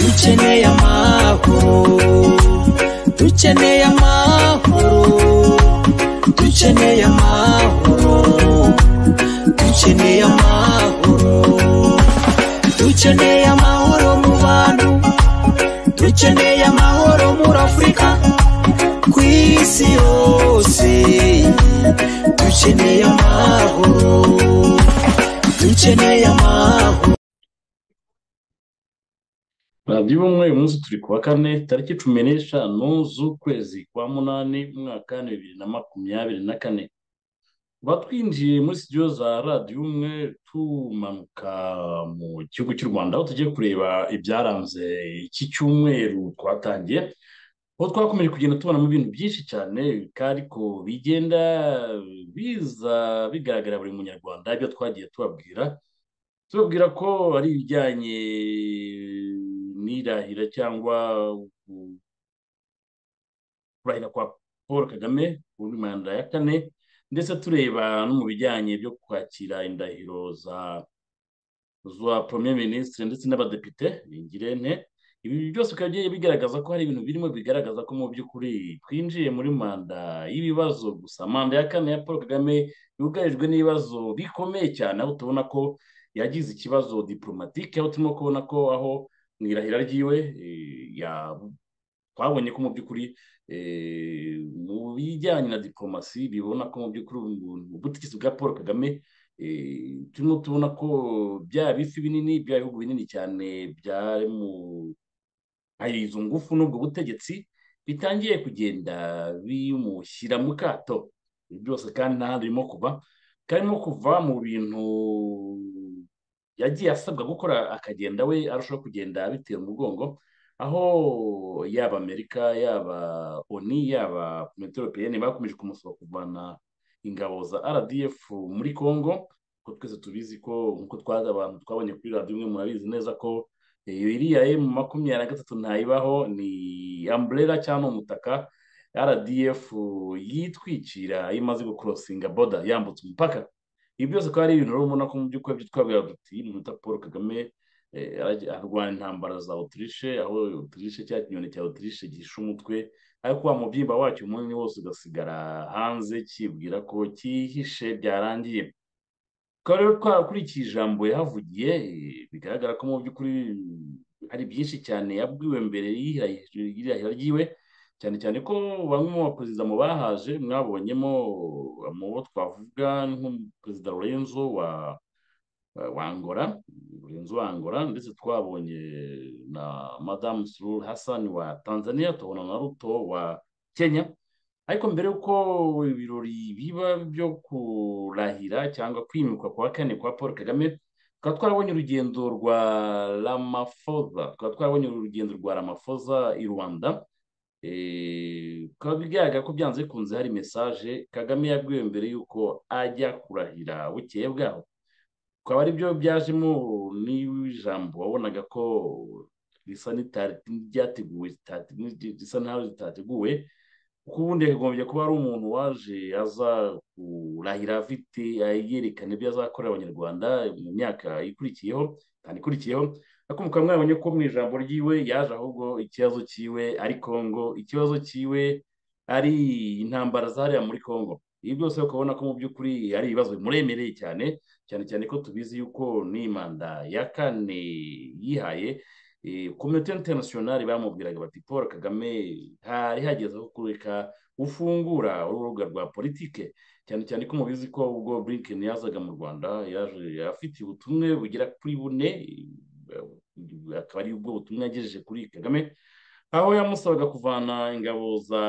dukeneye amahoro dukeneye amahoro dukeneye amahoro dukeneye amahoro dukeneye amahoro mu bantu dukeneye amahoro muri afurika ku isi yose dukeneye amahoro dukeneye amahoro radiyo ubumwe uyu munsi turi ku wa kane tariki cumi n'eshanu z'ukwezi kwa munani umwaka bibiri na makumyabiri na kane tuba twinjiye muri sitidiyo za radiyo umwe tumanuka mu gihugu cy'u rwanda aho tugiye kureba ibyaranze iki cyumweru twatangiye aho twakomeje kugenda tubonamo ibintu byinshi cyane ariko bigenda biza bigaragarira buri munyarwanda ibyo twagiye tubabwira tubabwira ko ari ibijyanye n'irahira cyangwa kurahira kwa paul kagame kuri manda ya kane ndetse tureba no mu bijyanye byo kwakira indahiro za za premier ministre ndetse n'abadepite ingirente ibi byose bikaba bigiye bigaragaza ko hari ibintu birimo bigaragaza ko mu by'ukuri twinjiye muri manda y'ibibazo gusa manda ya kane ya paul kagame yugarijwe n'ibibazo bikomeye cyane aho tubona ko yagize ikibazo diporomatike aho turimo kubona ko aho mu irahira ryiwe twabonye ko mu by'ukuri mu bijyanye na diporomasi bibona ko mu by'ukuri ubutegetsi bwa paul kagame turimo tubona ko bya bifi binini bya bihugu binini cyane byari mu izo ngufu n'ubwo butegetsi bitangiye kugenda bimushyira mu kato byose kandi nta birimo kuva karimo kuva mu bintu yagiye asabwa gukora akagenda we arushaho kugenda abitera umugongo aho yaba amerika yaba oni yaba komite europeyeni bakomeje kumusaba kuvana ingabo za rdf muri congo kuko twese tubizi ko nk'uko twazi abantu twabonye kuri radiyo imwe murabizi neza ko iriya emu makumyabiri na gatatu ntayibaho ni amburera cyangwa umutaka rdf yitwikira iyo imaze gukorosinga boda yambutse umupaka ibi byose ko ari ibintu rero ubona ko mu by'ukuri ibyo twabwira duti muta paul kagame arwanya intambara za otirishe aho otirishe cya kinyoni cya otirishe gihishe umutwe ariko wa mubyimba wacyo umunini wose ugasigara hanze kibwira ko cyihishe byarangiye tukaba rero kuri iki jambo yahavugiye bigaragara ko mu by'ukuri hari byinshi cyane yabwiwe mbere y'irahira ryiwe cyane cyane ko bamwe mu baperezida mu bahaje mwabonyemo mu bo twavuga nk'umuperezida lorenzo wa wa angola lorenzo wa angola ndetse twabonye na madamu sururu hasani wa tanzania tubona na ruto wa kenya ariko mbere y'uko ibirori biba byo kurahira cyangwa kwimikwa kwa kane kwa paul kagame tukaba twarabonye urugendo rwa ramafoza tukaba twarabonye urugendo rwa ramafoza i rwanda bikaba bigaragara ko byanze bikunze hari mesaje kagame yabwiwe mbere y'uko ajya kurahira bukeye bwaho bikaba ari byo byajemo n'ijambo wabonaga ko risa n'iryateguwe risa n'aho ritateguwe kuko ubundi yakagombye kuba ari umuntu waje aza kurahira afite yerekana ibyo azakorera abanyarwanda mu myaka ikurikiyeho kandi ikurikiyeho ariko mukaba mwabonye ko mu ijambo ryiwe yaje ahubwo ikibazo cyiwe ari kongo ikibazo cyiwe ari intambara zariya muri kongo ibi byose ukabona ko mu by'ukuri ari ibibazo bimuremereye cyane cyane cyane ko tubizi yuko n'imanda ya kane yihaye komite interinasiyonari bamubwiraga bati paul kagame hari hageze aho kureka ufungura urubuga rwa politike cyane cyane ko mubizi ko ubwo blinken yazaga mu rwanda yaje afite ubutumwe bugera kuri bune akaba ari ubwo butumwa yagejeje kuri kagame aho yamusabaga kuvana ingabo za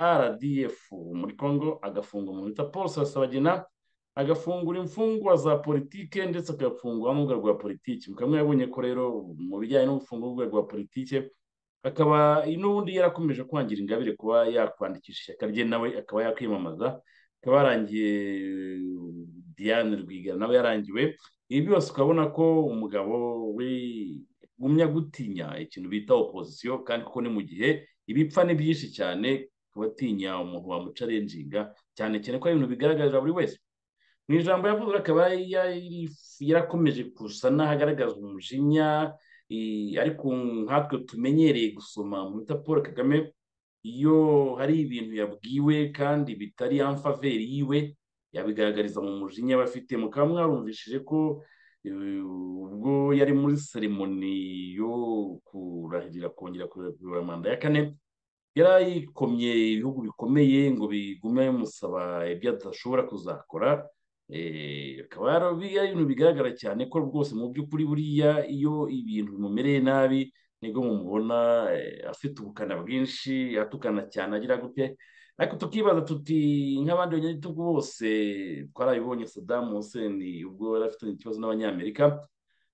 rdf muri congo agafunga umuntu bita paul sabagina agafungura imfungwa za politike ndetse agafungwa n'urubuga rwa politiki mukamwe yabonye ko rero mu bijyanye no gufunga urubuga rwa politike akaba n'ubundi yarakomeje kwangira ingabire kuba yakwandikisha ishyaka rye nawe akaba yakwiyamamaza akaba yarangiye diane rwigara nawe yarangiwe ibi byose ukabona ko umugabo we gumya gutinya ikintu bita opozisiyo kandi kuko ni mu gihe ibipfa ni byinshi cyane ku batinya umuntu wamucarenjinga cyane cyane ko ari ibintu bigaragarira buri wese mu ijambo yavuze akaba yarakomeje gusa n'ahagaragaza umujinya eh, ariko nkatwe tumenyereye gusoma mwita paul kagame iyo hari ibintu yabwiwe kandi bitari amfaveri yiwe yabigaragariza mu mujinya aba afite mukaba mwarumvishije ko eh, ubwo yari muri seremoni yo kurahirira kongera kurahirira manda ya kane yarayikomye ibihugu bikomeye ngo bigume bimusaba ibyo adashobora kuzakora Eh, akaba yarabiye ibintu bigaragara cyane ko rwose mu by'ukuri buriya iyo ibintu bimumereye nabi nibwo mumubona eh, afite ubukana bwinshi atukana cyane agira gute ariko tukibaza tuti nk'abandi banyagitugu bose twarabibonye Saddam Hussein ubwo yari afitanye ikibazo n'abanyamerika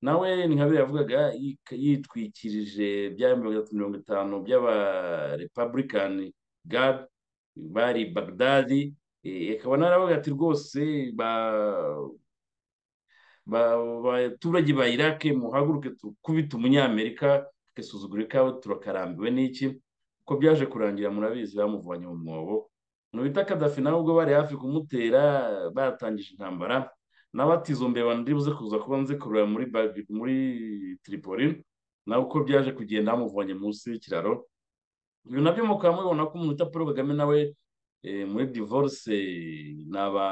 nawe nkabiri yavugaga yik- yitwikirije bya mirongo itatu mirongo itanu by'aba Republican Guard bari Baghdadi Eh, akaba naravuga ati rwose ba- ba- abaturage ba irake muhaguruke tukubite umunyamerika tugasuzugura ikawe turakarambiwe n'iki ko byaje kurangira murabizi bamuvanye mu mwobo umuntu bita kadafi nawe ubwo bari hafi kumutera batangije intambara nawe ati izo mbeba ndibuze kuza kuba nze kurura muri Bag- muri tripoli nawe uko byaje kugenda bamuvanye munsi y'ikiraro ibyo nabyo mukaba mubibona ko umuntu bita paul kagame nawe eh, muri divorce ni aba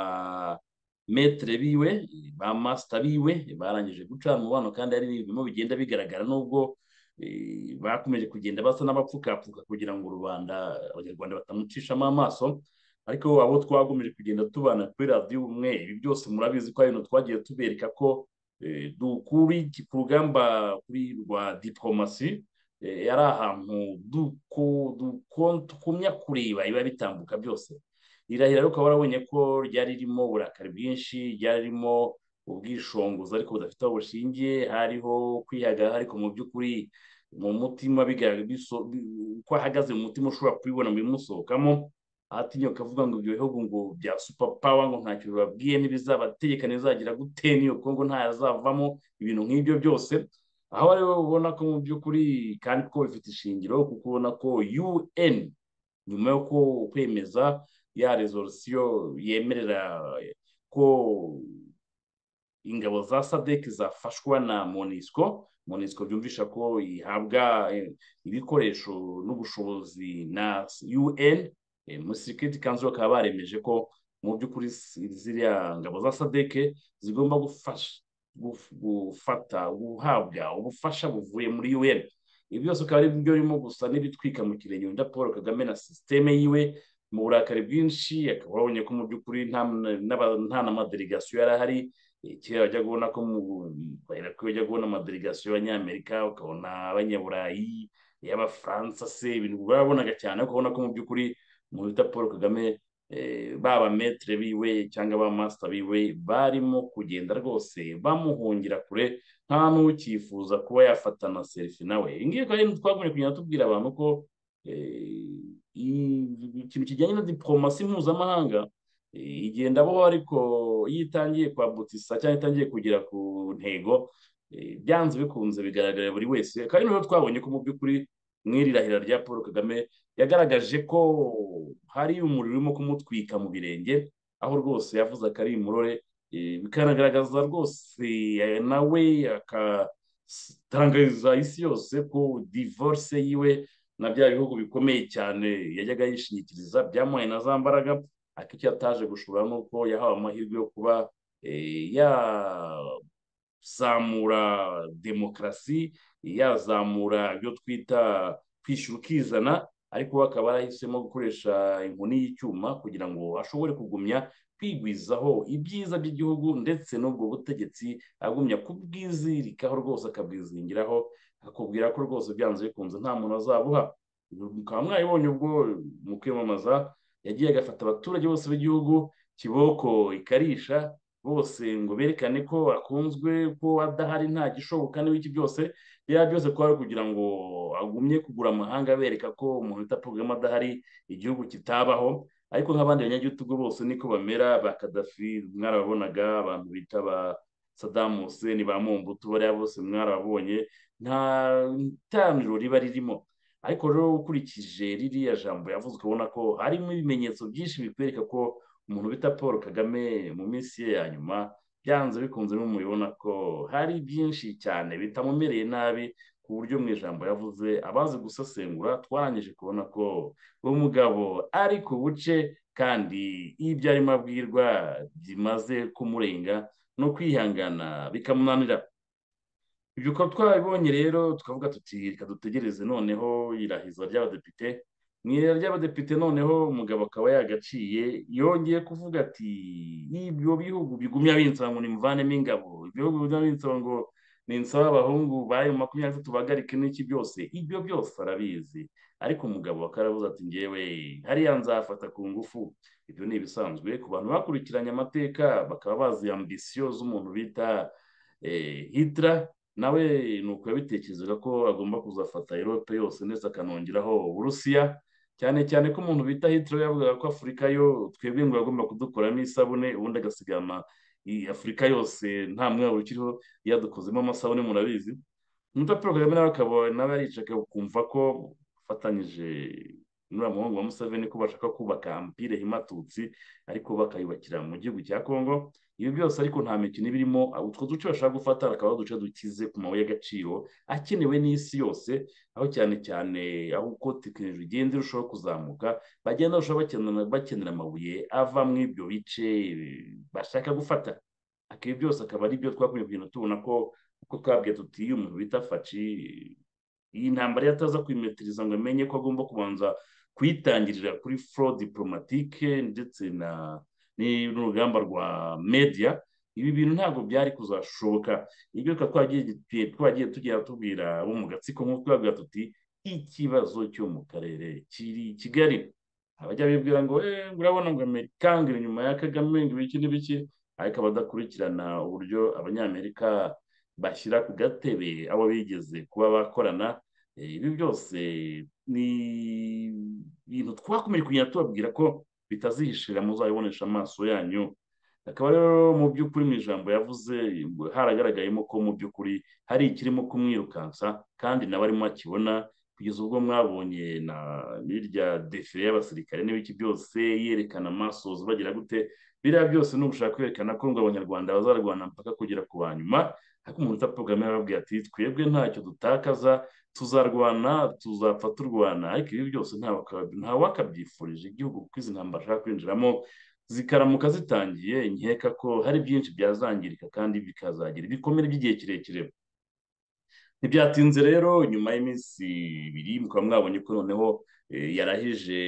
metere biwe ba masita biwe barangije gucana umubano kandi ari ibintu bigenda bigaragara nubwo eh, bakomeje kugenda basa n'abapfukapfuka kugira ngo rubanda abanyarwanda batamucishamo amaso ariko abo twakomeje kugenda tubana kuri radiyo umwe ibi byose murabizi ko ari ibintu twagiye tubereka ko eh, dukuri ku rugamba kuri rwa diporomasi eh, yari ahantu duko duko- dukumya kureba biba bitambuka byose irahira rero ukaba warabonye ko ryari ririmo uburakari bwinshi ryari ririmo ubwishongozi ariko budafite aho bushingiye hariho kwihagarara ariko mu by'ukuri mu mutima bigaragara biso- bi- uko ahagaze mu mutima ushobora kubibona mu bimusohokamo atinyuka avuga ngo ibyo bihugu ngo bya super power ngo ntacyo bibabwiye ntibizabategeka ntibizagira gute n'iyo kongo ntazavamo ibintu nk'ibyo byose aho ariho ubona ko mu by'ukuri kandi ko bifite ishingiro kuko ubona ko UN nyuma yo ko- kwemeza ya resolusiyo yemerera ko ingabo za sadek zafashwa na monisco monisco byumvisha ko ihabwa eh, ibikoresho n'ubushobozi na un eh, muri security council bakaba baremeje ko mu by'ukuri si- ziriya ngabo za sadek zigomba gufasha guf- gufata guhabwa ubufasha buvuye muri un ibi byose akaba ari byo birimo gusa n'ibitwika mu kirenge wenda paul kagame na sisiteme yiwe mu burakari bwinshi akaba abonye ko mu by'ukuri nta n'aba- nta n'amadelegasiyo yari ahari Eh, kera wajyaga ubona ko mu kubera ko wajyaga ubona amadelegasiyo y'abanyamerika ukabona abanyaburayi y'abafaransa se ibintu babonaga cyane ariko ukabona ko mu by'ukuri umuntu bita paul kagame eh, baba metere biwe cyangwa ba masita biwe barimo kugenda rwose bamuhungira kure nta n'ucyifuza kuba yafatana selfie nawe iyi ngiyi kandi twagombye kugenda tubwira abantu ko eh, i- ikintu kijyanye na diporomasi mpuzamahanga eh, igenda abaho ariko iyo itangiye kwambutsa cyangwa itangiye kugera ku ntego eh, byanze bikunze bigaragarira buri wese kandi rero twabonye ko mu by'ukuri mu iri rahira rya paul kagame yagaragaje ko hari umuriro urimo kumutwika mu birenge aho rwose yavuze akari imurore eh, bikanagaragaza rwose eh, nawe akatangariza isi yose ko divorce yiwe na bya bihugu bikomeye cyane yajyaga yishingikiriza byamuhaye na za mbaraga ariko icyo ataje gushobora ni uko yahawe amahirwe yo kuba eh, yazamura demokarasi yazamura ibyo twita kwishyura ukizana ariko we akaba yarahisemo gukoresha inkoni y'icyuma kugira ngo ashobore kugumya kwigwizaho ibyiza by'igihugu ndetse n'ubwo butegetsi agumya kubwizirikaho rwose akabwizingiraho akakubwira ko rwose byanze bikunze nta muntu azabuha mukaba mwabibonye ubwo mu kwiyamamaza yagiye agafata abaturage bose b'igihugu kiboko ikarisha bose ngo berekane ko akunzwe ko adahari nta gishoboka n'ibiki byose biriya byose kwari kugira ngo agumye kugura amahanga abereka ko umuntu bita Paul Kagame adahari igihugu kitabaho ariko nk'abandi banyagitugu bose niko bamera ba Gaddafi mwarababonaga abantu bita ba Saddam Hussein ba Mobutu bariya bose mwarababonye nta taniro riba ririmo ariko rero ukurikije ririya jambo yavuze ukabona ko harimo ibimenyetso byinshi bikwereka ko umuntu bita paul kagame mu minsi ye ya nyuma byanze bikunze mubibona ko hari byinshi cyane bitamumereye nabi ku buryo mu ijambo yavuze abazi gusesengura twarangije kubona ko umugabo ari ku buce kandi ibyo arimo abwirwa bimaze kumurenga no kwihangana bikamunanira ibyo uko twabibonye rero tukavuga tuti reka dutegereze noneho irahiza ry'abadepite mu irera ry'abadepite noneho umugabo akaba yagaciye yongeye kuvuga ati ibyo bihugu bigumya binsaba ngo nimuvanemo ingabo ibihugu bigumya binsaba ngo ninsaba abahungu bayo makumyabiri batatu bahagarike n'iki byose ibyo byose arabizi ariko umugabo akaravuze ati ngewe hariya nzafata ku ngufu ibyo ni ibisanzwe ku bantu bakurikiranye amateka bakaba bazi ambisiyo z'umuntu bita hitira nawe ni uko yabitekerezaga ko agomba kuzafata erope yose ndetse akanongeraho uburusiya cyane cyane ko umuntu bita hitler yavugaga ko afurika yo twebwe ngo yagomba kudukuramo isabune ubundi agasigama afurika yose nta mwabo ukiriho yadukozemo amasabune murabizi umuta paul kagame nawe akaba nawe yaricaga kumva ko afatanyije n'uriya muhungu wa museveni ko bashaka kubaka ampire himatutsi ariko bakayubakira mu gihugu cya kongo ibi byose ariko nta mikino iba irimo utwo duce bashaka gufata bakaba uduce dukize ku mabuye y'agaciro akenewe n'isi yose aho cyane cyane aho uko tekinoloji igenda irushaho kuzamuka bagenda barushaho bakenera amabuye ava muri ibyo bice bashaka gufata ibi byose akaba ari byo twakumye kugenda tubona ko uko twabwiye tuti iyo umuntu bita faci iyi ntambara iyo ataza kwimetiriza ngo amenye ko agomba kubanza kuyitangirira kuri foro diporomatike ndetse na n'urugamba rwa media ibi bintu ntabwo byari kuzashoboka ibyo twagiye tugera tubwira abo mu gatsiko nk'uko twabwira tuti ikibazo cyo mu karere kiri i kigali abajya bibwira ngo urabona ngo amerika ngo inyuma ya kagame ngo ibiki n'ibiki ariko abadakurikirana uburyo abanyamerika bashyira ku gatebe abo bigeze kuba bakorana ibi byose ni ibintu twakomeje kugenda tubabwira ko bitazihishira muzabibonesha amaso yanyu akaba rero mu by'ukuri mu ijambo yavuze haragaragayemo ko mu by'ukuri hari ikirimo kumwirukansa kandi nawe arimo akibona kugeza ubwo mwabonye na birya defire y'abasirikare n'ibiki byose yerekana amaso bagira gute biriya byose ni ugushaka kwerekana ko ngo abanyarwanda bazarwana mpaka kugera ku ba nyuma ariko umuntu utapfa kagame arababwira ati twebwe ntacyo dutakaza tuzarwana tuzapfa turwana ariko ibi byose ntawakabyifurije igihugu kuko izi ntambara ashaka kwinjiramo zikaramuka zitangiye nkeka ko hari byinshi byazangirika kandi bikazagira ibikomere by'igihe kirekire ntibyatinze rero nyuma y'iminsi ibiri mukaba mwabonye ko noneho yarahije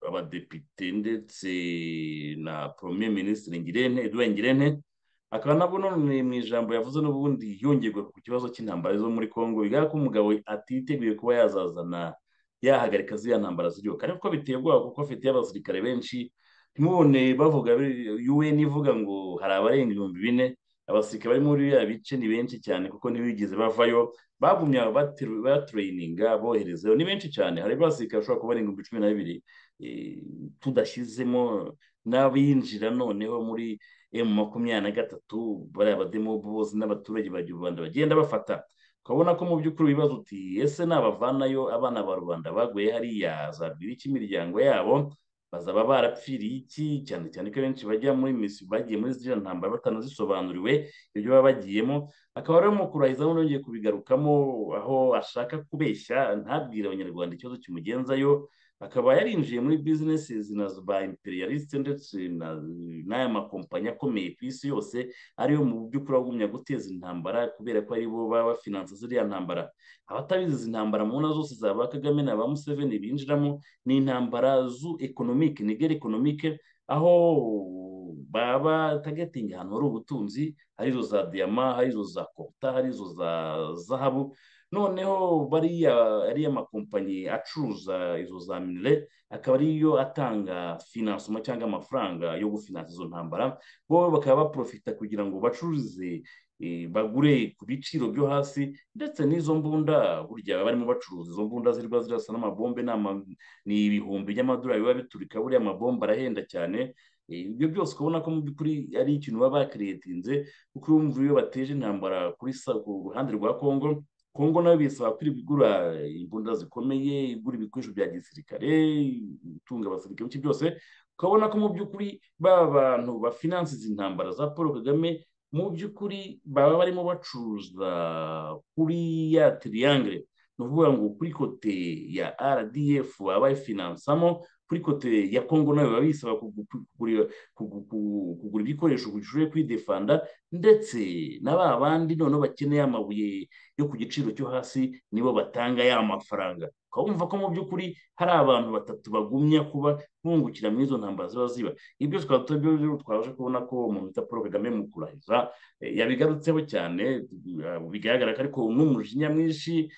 abadepite ndetse na premier minisitiri ngirente edouard ngirente akaba nabwo none mu ijambo yavuze n'ubundi yongerwa ku kibazo cy'intambara zo muri congo bigaragara ko umugabo atiteguye kuba yazazana yahagarika ziriya ntambara z'igihugu ariko biteye ubwoba kuko afite abasirikare benshi ntimubone bavuga un ivuga ngo hari abarenga ibihumbi bine abasirikare bari muri biriya bice ni benshi cyane kuko ntibigeze bavayo bagumya batereyininga boherezayo ni benshi cyane hari abasirikare bashobora kuba barenga ibihumbi cumi na bibiri tudashyizemo n'abinjira noneho muri emu makumyabiri na gatatu bariya abademobu bose n'abaturage ba rubanda bagenda bafata ukabona ko mu by'ukuri wibaza uti ese nabavanayo abana ba rubanda baguye hariya zabwira iki imiryango yabo bazaba barapfiriye iki cyane cyane ko benshi bajya muri misi bagiye muri ziriya ntambara batanazisobanuriwe ibyo baba bagiyemo akaba rero mu kurahizamo nongeye kubigarukamo aho ashaka kubeshya ntabwire abanyarwanda ikibazo kimugenzayo akaba yarinjiye muri bizinesi na ba imperialisite ndetse n'aya makompanyi akomeye ku isi yose ariyo mu by'ukuri agumya guteza intambara kubera ko aribo baba bafinansa ziriya ntambara abatabizi izi ntambara mu ntara zose za ba kagame na ba museveni binjiramo ni intambara zu ekonomike nigeri ekonomike aho baba targeting ahantu hari ubutunzi hari izo za diyama hari izo za kopta hari izo za zahabu noneho bariya ariya makompanyi acuruza izo za minire akaba ariyo atanga finansoma cyangwa amafaranga yo gufinansa izo ntambara bo bakaba baprofita kugira ngo bacuruze bagure ku biciro byo hasi ndetse n'izo mbunda burya barimo bacuruza izo mbunda zirwa zirasa n'amabombe ni ibihumbi by'amadolari biba biturika buriya amabombe arahenda cyane ibyo byose ukabona ko mu by'ukuri ari ikintu baba bakiriyetinze kuko iyo bateje intambara kuri ruhande rwa kongo kongo nayo bisaba kuri igura imbunda zikomeye igura ibikoresho bya gisirikare itunga abasirikare bice byose ukabona ko mu by'ukuri ba bantu bafinansiza intambara za paul kagame mu by'ukuri baba barimo bacuruza kuri ya tiriyangire ni ukuvuga ngo kuri kote ya rdf baba bayifinansamo kuri kote ya kongo nayo biba bisaba kugura ibikoresho bishoboye kwidefanda ndetse na ba bandi noneho bakeneye amabuye yo ku giciro cyo hasi nibo batanga ya mafaranga ukaba wumva ko mu by'ukuri hari abantu batatu bagumya kuba bungukira muri izo ntambara ziba ziba ibyo twaba twaje kubona ko umuntu bita paul kagame mu kurahiza yabigarutseho cyane bigaragara ko ariko umwe umujinya mwinshi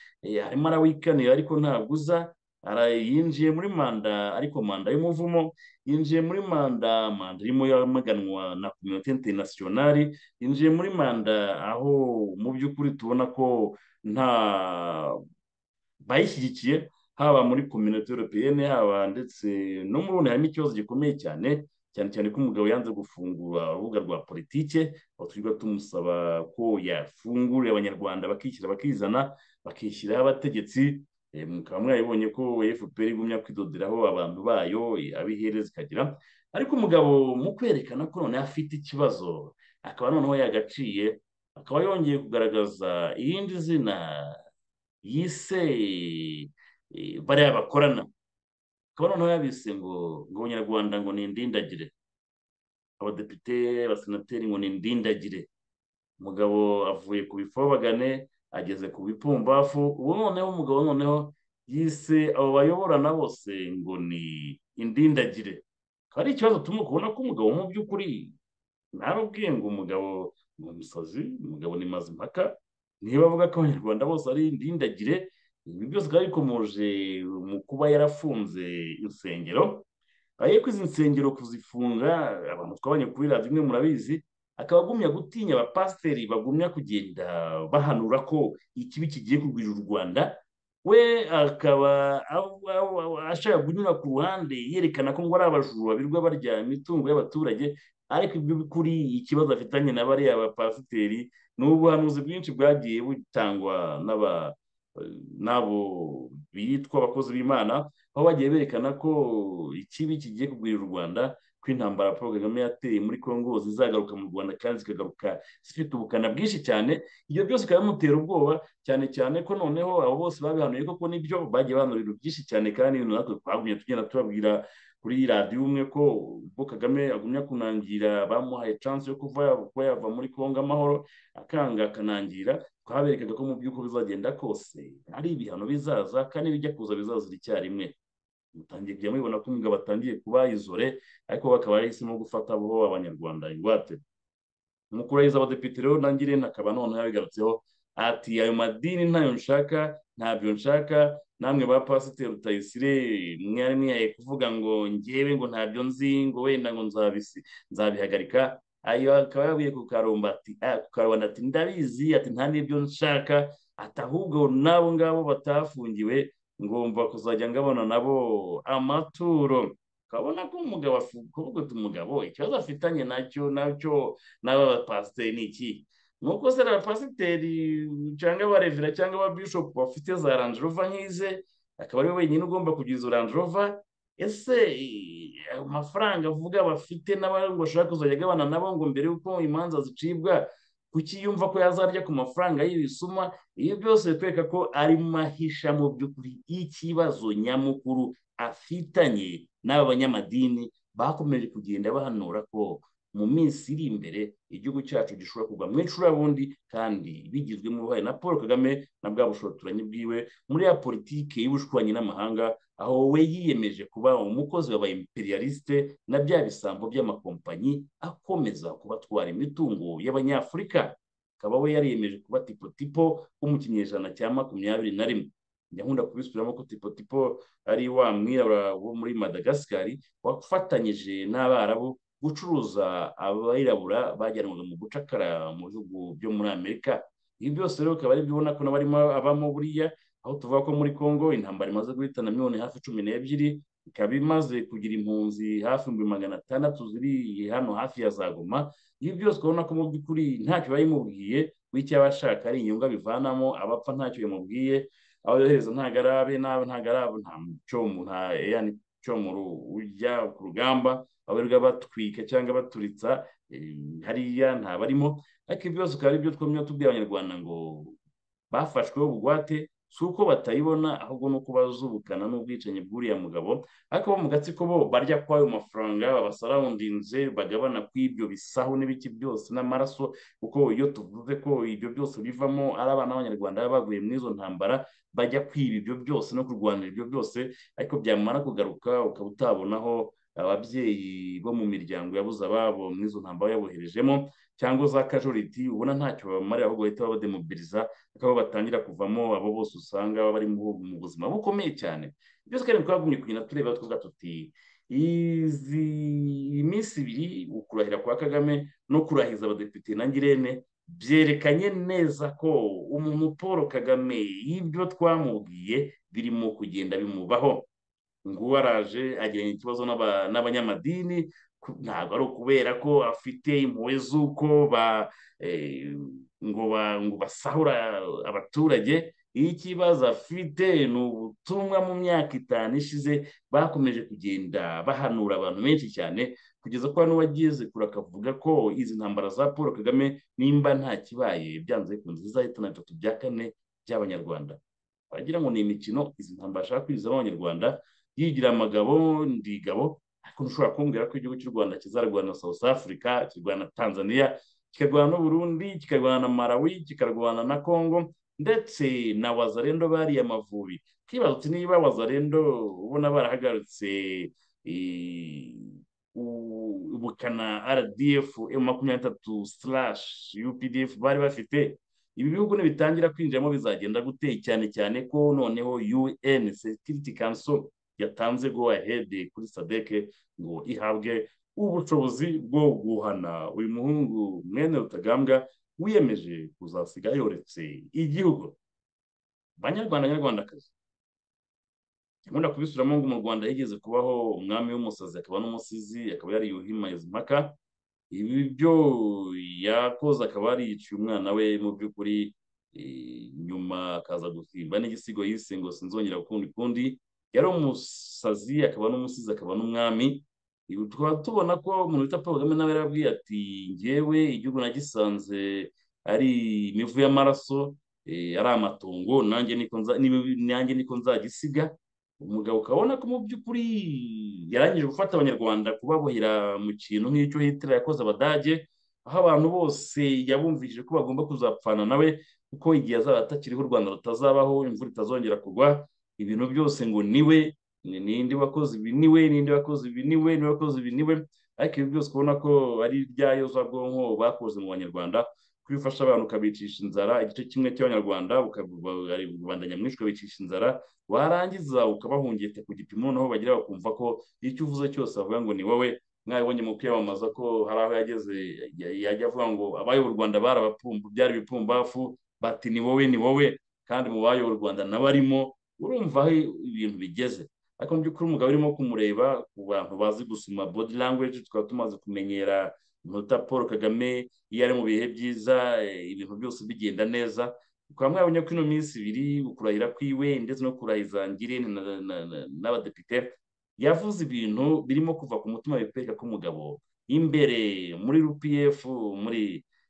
arimo arawikanira ariko ntabwo uza yinjiye muri manda ariko manda y'umuvumo yinjiye muri manda manda irimo yamaganwa na kominote interinasiyonari yinjiye muri manda aho mu by'ukuri tubona ko nta bayishyigikiye haba muri kominote europeyene haba ndetse no mu bundi harimo ikibazo gikomeye cyane cyane cyane ko umugabo yanze gufungura urubuga rwa politike aho tujya tumusaba ko yafungura abanyarwanda bakishyira bakizana bakishyiraho abategetsi mukaba mwabibonye ko fpr igumya kwidoderaho abantu bayo abihereza ikagira ariko umugabo mu kwerekana ko noneho afite ikibazo akaba noneho yagaciye akaba yongeye kugaragaza irindi zina yise bariya bakorana akaba noneho yabise ngo ngo abanyarwanda ngo ni indindagire abadepite abasenateri ngo ni indindagire umugabo avuye ku bifobagane ageze ku bipumbafu ubu noneho umugabo noneho yise abo bayoborana bose ngo ni indindagire akaba ari ikibazo tumuka kubona ko umugabo mu by'ukuri ntarubwiye ngo umugabo ni umusazi umugabo ni mazimpaka niba avuga ko abanyarwanda bose ari indindagire ibi byose bikaba bikomoje mu kuba yarafunze insengero ayo ko izi nsengero kuzifunga abantu twabonye kuri radiyo imwe murabizi akaba agumya gutinya abapasiteri bagumya kugenda bahanura ko ikibi kigiye kugwirira u rwanda we akaba ashaka kunyura ku ruhande yerekana ko ngo ari abajura birirwa barya imitungo y'abaturage ariko ibyo kuri ikibazo afitanye na bariya bapasiteri ni ubuhanuzi bwinshi bwagiye butangwa n'abo bitwa abakozi b'imana aho bagiye berekana ko ikibi kigiye kugwirira u rwanda ko intambara paul kagame yateye muri congo zizagaruka mu rwanda kandi zikagaruka zifite ubukana bwinshi cyane ibyo byose bikaba bimutera ubwoba cyane cyane ko noneho abo bose babihanuye koko nibyo bagiye bahanurira byinshi cyane kandi ibintu natwe twagumye tugenda tubabwira kuri radiyo umwe ko ubwo kagame agumya kunangira bamuhaye chance yo kuba yava muri congo amahoro akanga akanangira twaberekaga ko mu by'uko bizagenda kose ari ibihano bizaza kandi bijya kuza bizazira icyarimwe mutangiye kujya mubibona ko umugabo atangiye kuba izore ariko bakaba bahisemo gufata bo abanyarwanda ingwate mukurahiza abadepite rero nangire nakaba noneho yabigarutseho ati ayo madini ntayo nshaka ntabyo nshaka namwe ba pasiteri rutayisire mwari mwihaye kuvuga ngo ngewe ngo ntabyo nzi ngo wenda ngo nzabihagarika ayo akaba yabuye ku karomba ati ndabizi ati nta n'ibyo nshaka ati ahubwo n'abo ngabo batafungiwe ngomba kuzajya ngabona nabo amaturo ukabona ko umugabo kuvuguta umugabo ikibazo afitanye nacyo nacyo n'aba bapasiteri ni iki nuko se abapasiteri cyangwa abarevera cyangwa ababishopu bafite za randirova nk'ize akaba ari we wenyine ugomba kugira izo randirova ese amafaranga avuga bafite n'abandi bashaka kuzajya agabana nabo ngo mbere y'uko imanza zicibwa kuki yumva ko yazarya ku mafaranga y'ibisuma iyo byose bitwereka ko arimo ahisha mu by'ukuri y'ikibazo nyamukuru afitanye n'aba banyamadini bakomeje kugenda bahanura ko mu minsi iri imbere igihugu cyacu gishobora kugwa mu icurabundi kandi bigizwemo uruhare na paul kagame na bwa bushotoranyi bwiwe muri ya politiki y'ubushwanyi n'amahanga aho we yiyemeje kuba umukozi wa ba imperialiste na bya bisambo by'amakompanyi akomeza kubatwara imitungo y'abanyafurika akaba we yariyemeje kuba tipotipo wo mu kinyejana cya makumyabiri na rimwe nkunda kubisubiramo ko tipotipo ari wa mwirabura wo muri madagasikari wafatanyije n'abarabu gucuruza abirabura bajyanwaga mu gucakara mu bihugu byo muri amerika ibi byose rero ukaba ari byo ubona ko n'abarimo abamo buriya aho tuvuga ko muri congo intambara imaze guhitana miliyoni hafi cumi n'ebyiri ikaba imaze kugira impunzi hafi ibihumbi magana atandatu ziri hano hafi ya za goma ibi byose ukabona ko mu by'ukuri ntacyo bayimubwiye bityo aba ashaka ari inyungu abivanamo abapfa ntacyo bimubwiye abo yohereza ntabwo ari abe n'abo ntabwo ari abo nta muco mu nta yani cyo mu ujya ku rugamba abarirwa batwika cyangwa baturitsa hariya ntabarimo ariko ibyo byose bikaba ari byo twumva tubwira abanyarwanda ngo bafashweho bugwate si uko batayibona ahubwo ni uko bazubukana n'ubwicanyi bw'uriya mugabo ariko bo mu gatsiko bo barya kw'ayo mafaranga babasarawundinze bagabana kw'ibyo bisaho n'ibiki byose n'amaraso kuko iyo tuvuze ko ibyo byose bivamo ari abana b'abanyarwanda baba baguye muri izo ntambara bajya kwiba ibyo byose no kurwanira ibyo byose ariko byamara kugaruka ukaba utabonaho ababyeyi bo mu miryango yabuze ababo muri izo ntambara yaboherejemo cyangwa za kajoriti ubona ntacyo babamarira ahubwo bahita babademobiliza bakaba batangira kuvamo abo bose usanga bari mu buzima bukomeye cyane byose kandi twagumye kugenda tureba tuvuga tuti izi minsi ibiri ukurahira kwa kagame no kurahiza abadepite na ngirente byerekanye neza ko umuntu paul kagame y'ibyo twamubwiye birimo kugenda bimubaho nguwo araje agiranye ikibazo n'abanyamadini ntabwo ari ukubera ko afite impuhwe z'uko ngo basahura abaturage ikibazo afite ni ubutumwa mu myaka itanu ishize bakomeje kugenda bahanura abantu benshi cyane kugeza ko hano wageze kure akavuga ko izi ntambara za paul kagame nimba nta kibaye byanze bikunze zizahitana bitatu bya kane by'abanyarwanda wagira ngo ni imikino izi ntambara ashaka kwizamo abanyarwanda yigira amagabo ndigabo ariko ntushobora kumbwira ko igihugu cy'u rwanda kizarwana na south africa kirwana na tanzania kikarwana n'uburundi kikarwana na malawi kikarwana na congo ndetse na wazarendo bariya amavubi twibazutse niba wazarendo ubona barahagaritse ubukana rdf emu makumyabiri n'itatu sirashi updf bari bafite ibi bihugu nibitangira kwinjiramo bizagenda gute cyane cyane ko noneho un security council yatanze go ahead kuri sadeke ngo ihabwe ubushobozi bwo guhana uyu muhungu mwene rutagambwa wiyemeje kuzasiga yoretse igihugu banyarwanda nyarwandakazi nkunda kubisubiramo ngo mu rwanda yigeze kubaho umwami w'umusazi akaba n'umusizi akaba yari yuhimayeza impaka ibi byo yakoze akaba yariyiciye umwana we mu by'ukuri nyuma akaza gusimba n'igisigo yise ngo sinzongera ukundi kundi yari umusazi akaba n'umusizi akaba n'umwami tukaba tubona ko umuntu wita paul kagame nawe yarabwiye ati ngewe igihugu nagisanze ari imivu y'amaraso ari amatongo nanjye niko nzagisiga umugabo ukabona ko mu by'ukuri yarangije gufata abanyarwanda kubabohera mu kintu nk'icyo hitler yakoze abadage aho abantu bose yabumvishije ko bagomba kuzapfana nawe kuko igihe azaba atakiriho u rwanda rutazabaho imvura itazongera kugwa ibintu byose ngo niwe ninde wakoze ibi niwe ninde wakoze ibi niwe ninde wakoze ibi niwe ariko ibi byose ubona ko ari ibya yozabwonko bakoze mu banyarwanda kubifasha abantu ukabicisha inzara igice kimwe cy'abanyarwanda rubanda nyamwinshi ukabicisha inzara warangiza ukabahungete ku gipimo noneho bagira bakumva ko icyo uvuze cyose bavuga ngo ni wowe mwabibonye mu kwiyamamaza ko hari aho yageze yajya avuga ngo abayobora u rwanda byari ibipumbafu bati ni wowe ni wowe kandi mu bayobora u rwanda nawe arimo urumva aho ibintu bigeze ariko mu by'ukuri umugabo urimo kumureba ku bantu bazi gusoma body language tukaba tumaze kumenyera inota paul kagame iyo ari mu bihe byiza ibintu byose bigenda neza ukaba mwabonye ko ino minsi ibiri ukurahira kwiwe ndetse no kurahiza ngirente n'abadepite yavuze ibintu birimo kuva ku mutima bikwereka ko umugabo imbere muri rpf muri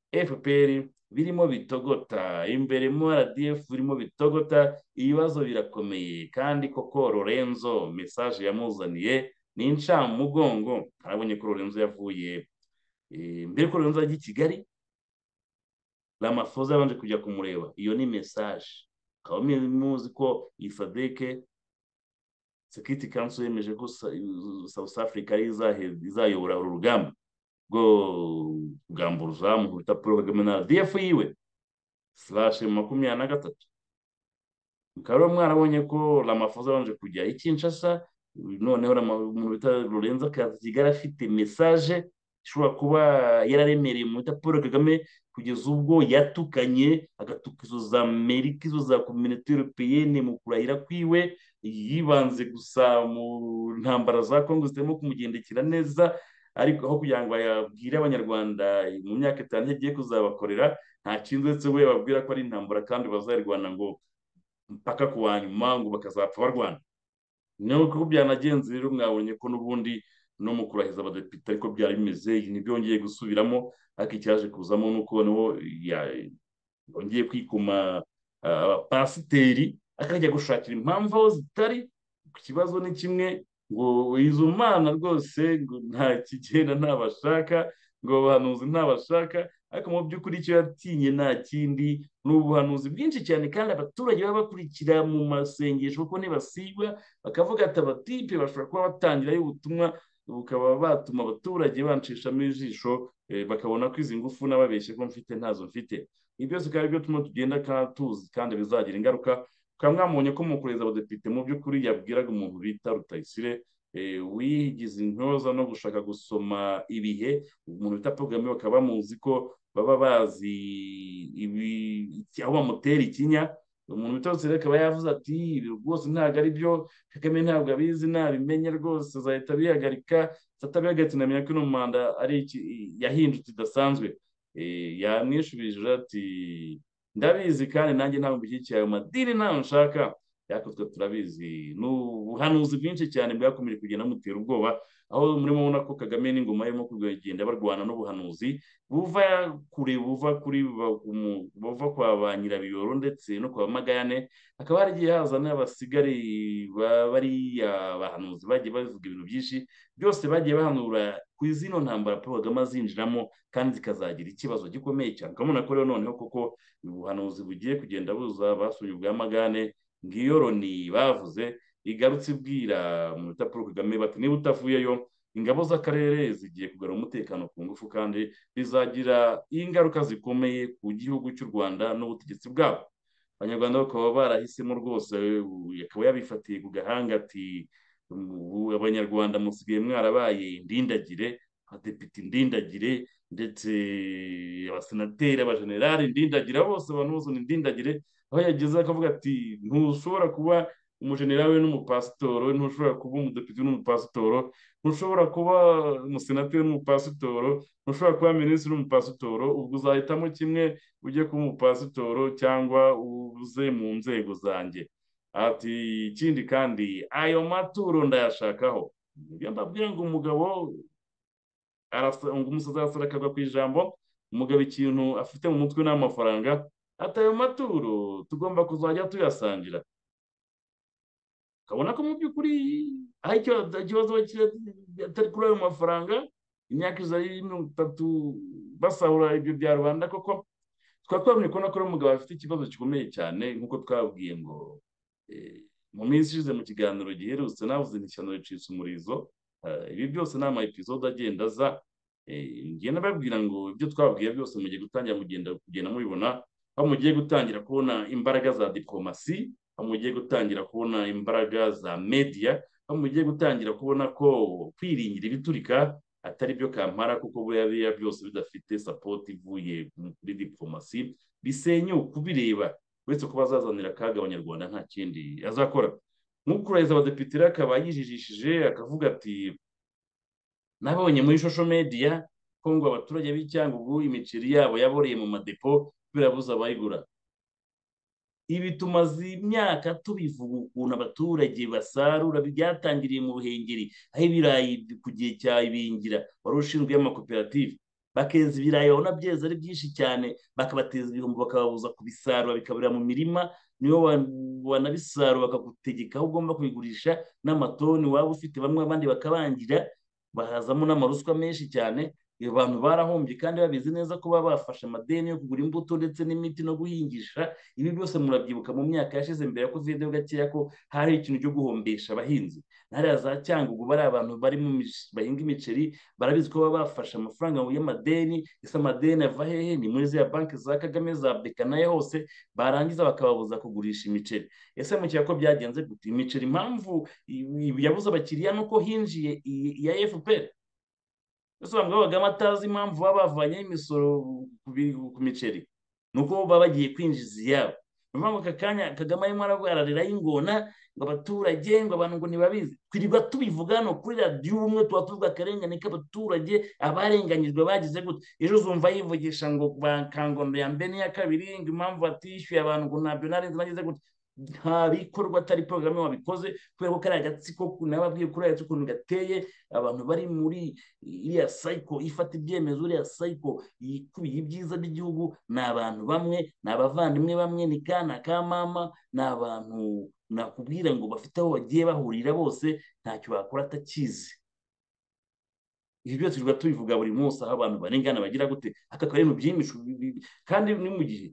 fpr birimo bitogota imbere mu rdf birimo bitogota ibibazo birakomeye kandi koko lorenzo mesaje yamuzaniye ni incamugongo arabonye ko lorenzo yavuye mbere ko lorenzo ajya i kigali ramafoza yabanje kujya kumureba iyo ni mesaje ukaba muzi ko iyi sadeke sekiriti kanso yemeje ko south africa izayobora uru rugamba bwo kugamburuza mu bita paul kagame na rdf yiwe slashe makumyabiri na gatatu mukaba rero mwarabonye ko ramafoza abanje kujya i kinshasa noneho umuntu bita lorenzo akaza kigali afite mesaje ishobora kuba yararemereye mu bita paul kagame kugeza ubwo yatukanye agatuka izo za amerika izo za kominite europeyene mu kurahira kwiwe yibanze gusa mu ntambara za kongo zitarimo kumugendekera neza ariko aho kugira ngo yabwire abanyarwanda mu myaka itanu yagiye kuzabakorera nta kindi uretse we babwira ko ari intambara kandi bazarwana ngo mpaka ku wa nyuma ngo bakazapfa barwana niyo kuko byanagenze rero mwabonye ko n'ubundi no mu kurahiza abadepite ariko byari bimeze iyi ntibyongeye gusubiramo ariko icyaje kuzamo nuko niho ya- yongeye kwikuma ah, abapasiteri akajya gushakira impamvu aho zitari ku kibazo ni kimwe ngo izo mana rwose ngo nta kigenda ntabashaka ngo abahanuzi ntabashaka ariko mu by'ukuri icyo yatinye nta kindi ni ubuhanuzi bwinshi cyane kandi abaturage baba bakurikira mu masengesho kuko ntibasigwa bakavuga ati abatipe bashobora kuba batangirayo ubutumwa bukaba batuma abaturage banshishamo ijisho eh, bakabona ko izi ngufu nababeshye ko mfite ntazo mfite ibi byose bikaba ari byo tuma tugenda kandi tuzi kandi bizagira ingaruka mukaba mwamubonye ko mu kureza abadepite mu by'ukuri yabwiraga umuntu bita rutayisire eh, wigize intyoza no gushaka gusoma ibihe umuntu bita pogame bakaba bamuzi ko baba bazi ibi iki- aho bamutera ikinya umuntu bita rutayisire akaba yavuze ati ibi rwose ntabwo ari byo kagame ntabwo abizi ntabimenya rwose azahita abihagarika atabihagaritse namenya ko ino manda ari iki- yahindutse idasanzwe Eh, yamwishubije ati ndabizi kandi nanjye ntabwo mbishyigikiye ayo madini ntayo nshaka ariko twe turabizi ni ubuhanuzi bwinshi cyane bwakomeje kugenda bumutera ubwoba aho murimo mubona ko kagame n'ingoma irimo kugenda barwana n'ubuhanuzi buva kure buva kuri ba- umu- buva kwa ba nyirabiyoro ndetse no kwa ba magayane hakaba haragiye haza n'abasigari ba- bariya bahanuzi bagiye bavuga ibintu byinshi byose bagiye bahanura ku izino ntambara paul kagame azinjiramo kandi zikazagira ikibazo gikomeye cyane urabona ko rero noneho koko ubuhanuzi bugiye kugenda buza basuye ubwa magane ngiyo loni bavuze igarutse ibwira mu bita paul kagame bati niba utavuyeyo ingabo z'akarere zigiye kugarura umutekano ku ngufu kandi bizagira ingaruka zikomeye ku gihugu cy'u rwanda n'ubutegetsi bwabo abanyarwanda bakaba barahisemo rwose ubu akaba yabifatiye ku gahanga ati ubu abanyarwanda musigaye mwarabaye indindagire abadepite indindagire ndetse abasenateri abajenerali indindagire abo bose abantu bose ni indindagire aho yageze akavuga ati ntushobora kuba umujenerali we n'umupasitoro ntushobora kuba umudepite n'umupasitoro ntushobora kuba umusenateri n'umupasitoro ntushobora kuba minisitiri n'umupasitoro ubwo uzahitamo kimwe ujye kuba umupasitoro cyangwa uze mu nzego zanjye ati ikindi kandi ayo maturo ndayashakaho nibyo mbabwira ngo umugabo arasa- ngo umusazi arasara akagwa ku ijambo umugabo ikintu afite mu mutwe n'amafaranga ati ayo maturo tugomba kuzajya tuyasangira ukabona ko mu by'ukuri aho icyo- ikibazo kiri- atari kuri ayo mafaranga imyaka ijana na mirongo itatu basahura ibyo bya rubanda koko tukaba twabonye ko nako umugabo afite ikibazo gikomeye cyane nk'uko twabwiye ngo eh, mu minsi ishize mu kiganiro giherutse navuze nti ishyano ricitse umurizo Eh, ibi byose ni ama episode agenda aza Eh, ngenda babwira ngo ibyo twabwiye byose mugiye gutangira mugenda kugenda mubibona aho mugiye gutangira kubona imbaraga za diplomasi aho mugiye gutangira kubona imbaraga za media aho mugiye gutangira kubona ko kwiringira ibiturika atari byo kampara kuko buriya biriya byose bidafite sapoti ivuye muri diplomasi bisenyuka ubireba uretse ko bazazanira akaga abanyarwanda nta kindi azakora nk'ukurahiza abadepite rero akaba yijijishije akavuga ati nabonye muri social media ko ngo abaturage b'icyangugu imiceri yabo yaboreye mu madepo birabuze abayigura ibi tumaze imyaka tubivuga ukuntu abaturage basarura byatangiriye mu buhengeri aho ibirayi ku gihe cya ibingira wari ushinzwe amakoperative bakeza ibirayi babona byeze ari byinshi cyane bakabateza ibihombo bakababuza kubisarura bikaburira mu mirima niyo wa- wanabisarura bakagutegeka aho ugomba kubigurisha n'amatoni waba ufite bamwe abandi bakabangira bahazamo n'amaruswa menshi cyane iyo bantu barahombye kandi babizi neza ko baba bafashe amadeni yo kugura imbuto ndetse n'imiti no guhingisha ibi byose murabyibuka mu myaka yashize mbere ya kovide ho gakeya ko hari ikintu cyo guhombesha abahinzi na hariya za cyangugu bari abantu bari mu mish- bahinga imiceri barabizi ko baba bafashe amafaranga y'amadeni ese amadeni ava hehe ni muri ziriya banki za kagame za beka nayo hose barangiza bakababuza kugurisha imiceri ese mukeka ko byagenze gute imiceri impamvu i- i- yabuze abakiriya nuko hinjiye i- iya fpr ese bavuga bagama atazi impamvu baba bavanyeho imisoro ku bi- ku miceri nuko baba bagiye kwinjiza iyabo niyo mpamvu aka kanya kagame arimo arariraho ingona ngo abaturage ngo abantu ngo ntibabizi twirirwa tubivuga hano kuri radiyo ubumwe tuba tuvuga akarengane k'abaturage abarenganyijwe bagize gutya ejo uzumva yivugisha ngo bakangondo ya mbere n'iya kabiri ngo impamvu batishyuye abantu ngo ntabyo narenze bagize gutya nta bikorwa atari porogaramu wabikoze kubera ko kariya gatsiko nababwiye kuri aya ukuntu gateye abantu bari muri iriya sayiko ifata ibyemezo iriya sayiko ikubiye ibyiza by'igihugu ni abantu bamwe ni abavandimwe bamwe ni kana ka mama ni abantu nakubwira ngo bafite aho bagiye bahurira bose ntacyo bakora atakizi ibi byose tuba tubivuga buri munsi aho abantu barengana bagira gute aka karere byinshi kandi ni mu gihe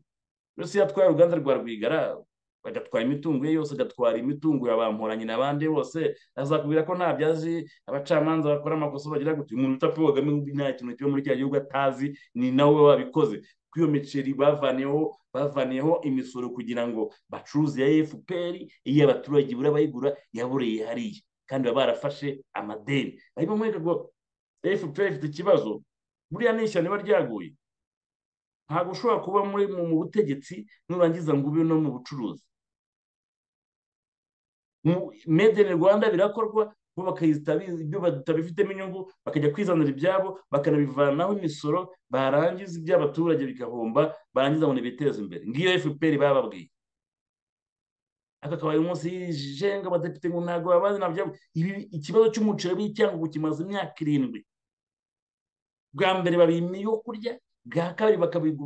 rwose iyo atwaye uruganda rwa rwigara bagatwara imitungo ye yose agatwara imitungo ya bamporanye n'abandi bose azakubwira ko ntabyo azi abacamanza bakora amakosa bagira gute umuntu wita paul kagame nta kintu kiba muri cya gihugu atazi ni nawe wabikoze kuri iyo miceri bavaneho bavaneho imisoro kugira ngo bacuruze iya fpr iyo abaturage ibura bayigura yabureye hariya kandi baba barafashe amadeni barimo mwereka ngo fpr ifite ikibazo buriya ni ishyano riba ryaguye ntabwo ushobora kuba muri mu butegetsi nurangiza ngo ube no mu bucuruzi made in rwanda birakorwa bo bakahita ibyo batabifitemo inyungu bakajya kwizanira ibyabo bakanabivanaho imisoro barangiza iby'abaturage bigahomba barangiza ngo ntibiteze imbere ngiyo fpr bababwiye aka kabaye umunsi yijenga abadepite ngo ntabwo babazi nabyo ikibazo cy'umuceri w'icyangugu kimaze imyaka irindwi bwa mbere babimye yo kurya bwa kabiri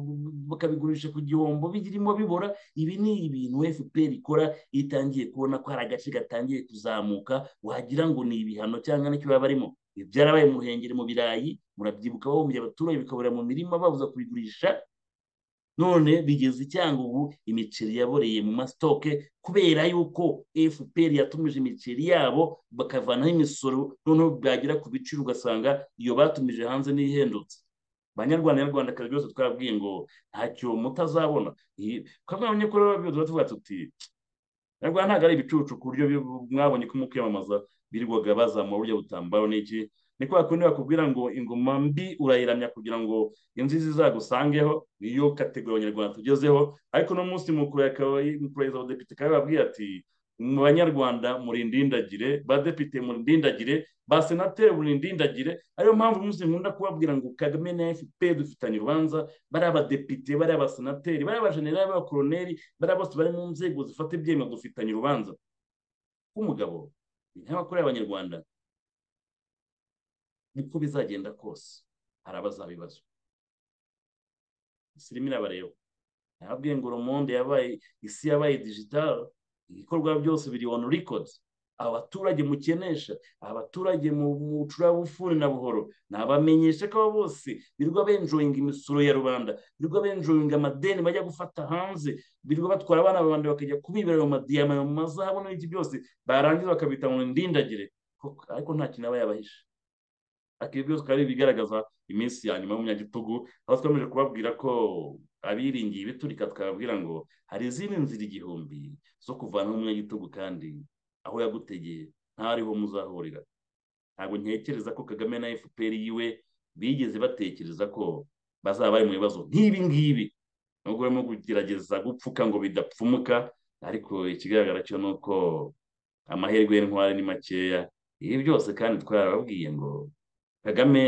bakabigurisha ku gihombo birimo bibora ibi ni ibintu fpr ikora itangiye kubona ko hari agace gatangiye kuzamuka wagira ngo ni ibihano cyangwa nicyo baba barimo byarabaye mu ruhengeri mu birayi murabyibuka bahumye abaturage bikabura mu mirima babuza kubigurisha none bigeze icyangugu imiceri yaboreye mu masitoke kubera yuko fpr yatumije imiceri yabo bakavanaho imisoro noneho byagera ku biciro ugasanga iyo batumije hanze n'ihendutse banyarwanda nyarwandakazi byose twabwiye ngo ntacyo mutazabona twabonye ko rero tuba tuvuga tuti nyarwanda ntabwo ari ibicucu ku buryo mwabonye ko mu kwiyamamaza birirwaga bazamura burya butambaro n'iki ni kwa kundi bakubwira ngo ingoma mbi urayiramya kugira ngo inzizi izagusangeho niyo kategori abanyarwanda tugezeho ariko uno munsi mu kurahiriza abadepite kaba babwiye ati mu banyarwanda muri indindagire badepite muri indindagire basenateri muri indindagire ariyo mpamvu umunsi nkunda kubabwira ngo kagame na fpr dufitanye urubanza bari abadepite bari abasenateri bari abajenerali bari abakoroneri bari bose bari mu nzego zifata ibyemezo dufitanye urubanza k'umugabo nk'abakuru y'abanyarwanda niko bizagenda kose hari abazabibazwa isirimu irabareba ntababwiye ngo romonde yabaye isi yabaye digitaro ibikorwa byose biri onu rikodi abaturage mukenesha abaturage mu bucurabufuni na buhoro nabamenyesha ko bose birirwa benjoyinga imisoro ya rubanda birirwa benjoyinga amadeni bajya gufata hanze birirwa batwara abana babandi bakajya kubibera mu madiyama mu mazahabu n'ibindi byose barangiza bakabita mu ndindagire ariko nta kintu aba yabahisha akenshi byose bikaba bigaragaza iminsi ya nyuma y'umunyagitugu aho twameje kubabwira ko abiringiye ibiturika twababwira ngo hari izindi nzira igihumbi zo kuvanaho umunyagitugu kandi aho yagutegeye ntariho muzahurira ntabwo ntekereza ko kagame na fpr yiwe bigeze batekereza ko bazaba bari mu bibazo nk'ibi ngibi nubwo barimo kugerageza gupfuka ngo bidapfumuka ariko ikigaragara cyo ni uko amahirwe y'intwari ni makeya ibi byose kandi twarababwiye ngo kagame